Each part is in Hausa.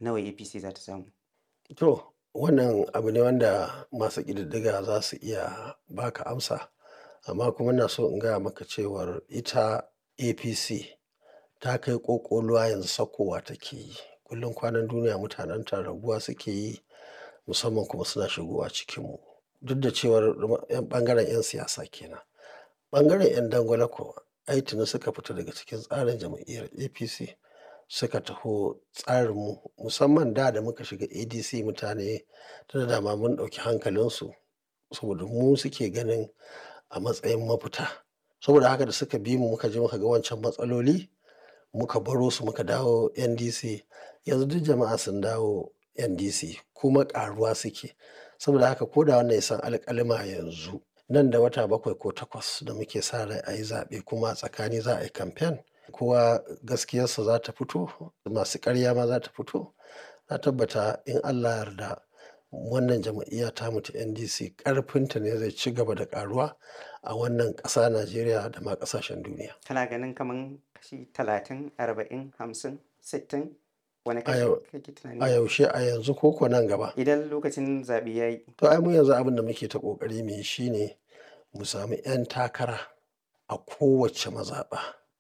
nawa apc za ta samu To, wannan abu ne wanda masu ƙididdiga za su iya baka amsa. Amma kuma ina so in gaya maka cewar ita APC ta kai ƙoƙoluwa yanzu saukowa take yi. Kullum kwanan duniya mutanenta raguwa suke yi musamman kuma suna shigowa cikinmu. Duk da cewar yan ɓangaren 'yan siyasa kenan. Ɓangaren 'yan dangwale kuwa ai tuni suka fita daga cikin tsarin jam'iyyar APC suka taho tsarinmu musamman da da muka shiga ADC mutane tunda dama mun ɗauki hankalinsu saboda mu suke ganin a matsayin mafita. Saboda haka da suka bi mu muka je muka ga wancan matsaloli muka baro su muka dawo NDC. Yanzu duk jama'a sun dawo NDC kuma ƙaruwa suke. Saboda haka ko da wannan ya san alƙalima yanzu nan da wata bakwai ko takwas da muke sa rai a yi zaɓe kuma a tsakani za a yi kamfen. Kowa gaskiyarsa za ta fito, masu ƙarya ma za ta fito. Na tabbata in Allah yarda wannan jam'iyya tamu ta NDC ƙarfinta ne zai ci gaba da ƙaruwa a wannan ƙasa Najeriya da ma ƙasashen duniya. kana ganin kaman kashi talatin arba'in hamsin sittin wani A kashi yau, kake a tunani yaushe a yanzu ko ko nan gaba. idan lokacin zaɓe ya yi To ai mu yanzu abin da muke ta ƙoƙari mu yi shine mu sami 'yan takara a kowace mazaɓa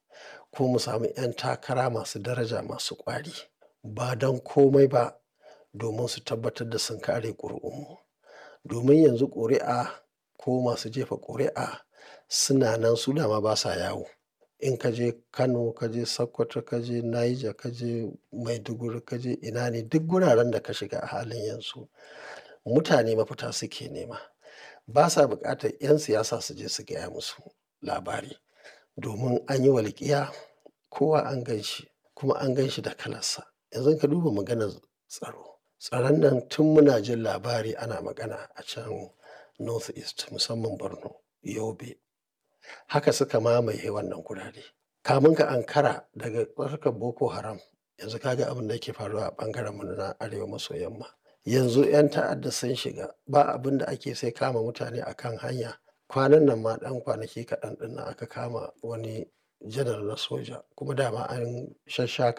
ko mu sami 'yan takara masu daraja masu ƙwari ba don komai ba domin su tabbatar da sun kare ƙuri'unmu. Domin yanzu ƙuri'a ko masu jefa ƙuri'a suna nan su dama ba sa yawo. In ka je Kano, ka je Sokoto, ka je Niger, ka je Maiduguri, ka je ina ne duk guraren da ka shiga a halin yanzu mutane mafita suke nema. Ba sa buƙatar 'yan siyasa su je su gaya musu labari. Domin an yi walƙiya kowa an gan shi kuma an gan shi da kalarsa. Yanzu in ka duba maganar tsaro. Tsaron nan tun muna jin labari ana magana a can North East musamman Borno, Yobe. Haka suka mamaye wannan gurare. Kamun ka ankara daga harkar Boko Haram yanzu ka ga abin da yake faruwa a ɓangarenmu na arewa maso yamma. Yanzu 'yan ta'adda sun shiga ba abin da ake sai kama mutane a kan hanya. Kwanan nan ma ɗan kwanaki kaɗan ɗin nan aka kama wani janar na soja kuma dama an shashshaka